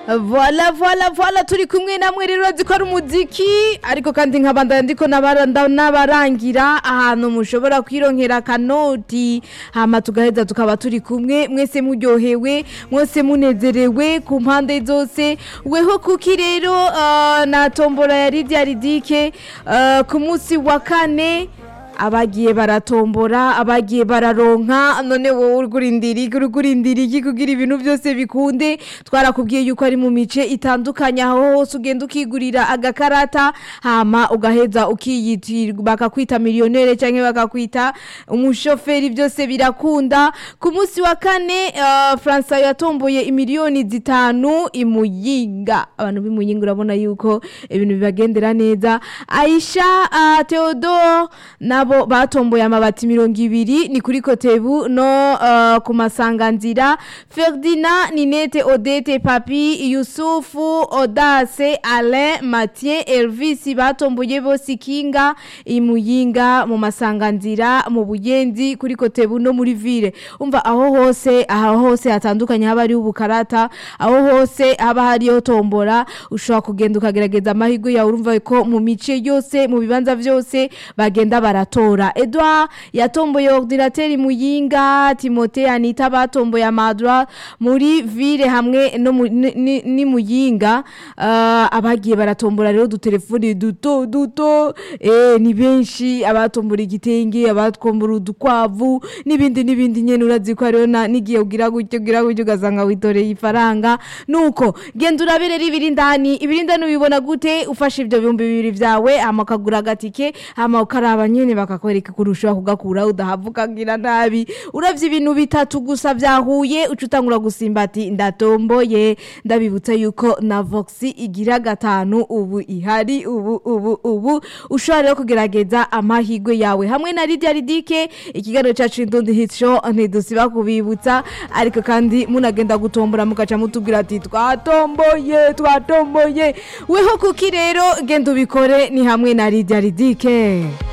voila voila voila turi kumwe namwe rero urazi ko ari umuziki ariko kandi nkabandanya ndiko nabaranda- n'abarangira ahantu mushobora kwironkera akanoti hama tugaheza tukaba turi kumwe mwese muryohewe mwese munezerewe ku mpande zose weho kuki rero ah, na tombora ya Lydia Ridike ah, ku munsi wa kane abagiye baratombora abagiye bararonka none wowe uri kurindira iki uri kurindira iki kugira ibintu byose bikunde twarakubwiye yuko ari mu mice itandukanye aho hose ugenda ukigurira agakarata hama ugaheza ukiyitirwa bakakwita miliyonere cyangwa bakakwita umushoferi byose birakunda ku munsi wa kane uh, Francois yatomboye imiliyoni zitanu imuyinga abantu b'imuyinga urabona yuko ibintu bibagendera neza Aisha uh, Theodore nabo batomboye amabati mirongo ibiri ni kuri kotebu no uh, ku masanganzira Ferdinand Ninete Odete Papi Yusufu Odase Alain Mathieu Elvis batomboye bose ikinga imuyinga mu masanganzira mu buyenzi kuri kotebu no muri ville umva aho hose aho hose hatandukanye haba ari ubukarata aho hose haba hariyo tombora ushobora kugenda ukagerageza amahirwe yawe urumva ko mu mice yose mu bibanza byose bagenda baratora Edouard yatomboye ordinateur muyinga Timothée Anita batomboye amadra muri ville hamwe no mu- ni- ni ni muyinga uh, abagiye baratombora rero dutelefone duto duto eh ni benshi abatombora igitenge abatombora udukwavu n'ibindi n'ibindi nyene urazi ko hariho na- n'igihe ugira gutyo ugira gutyo ugasanga witoreye ifaranga nuko genda urabere ibiri indani ibiri indani ubibona gute ufashe ibyo bihumbi bibiri vyawe hama ukagura agatike hama ukaraba nyene bakakwereka ko ushobora kugakura udahava ukagira nabi uravye ibintu bitatu gusa vyahuye uca utangura gusimba ati ndatomboye ndabibutsa yuko na vox igira gatanu ubu ihari ubu ubu ubu ushobora rero kugerageza amahirwe yawe hamwe na Lydia Ridike ikiganiro cyacu Indundi Hit Show ntidusiba kubibutsa ariko kandi munagenda gutombora mugaca mutubwira ati twatomboye twatomboye weho kuki rero genda ubikore ni hamwe na Lydia Ridike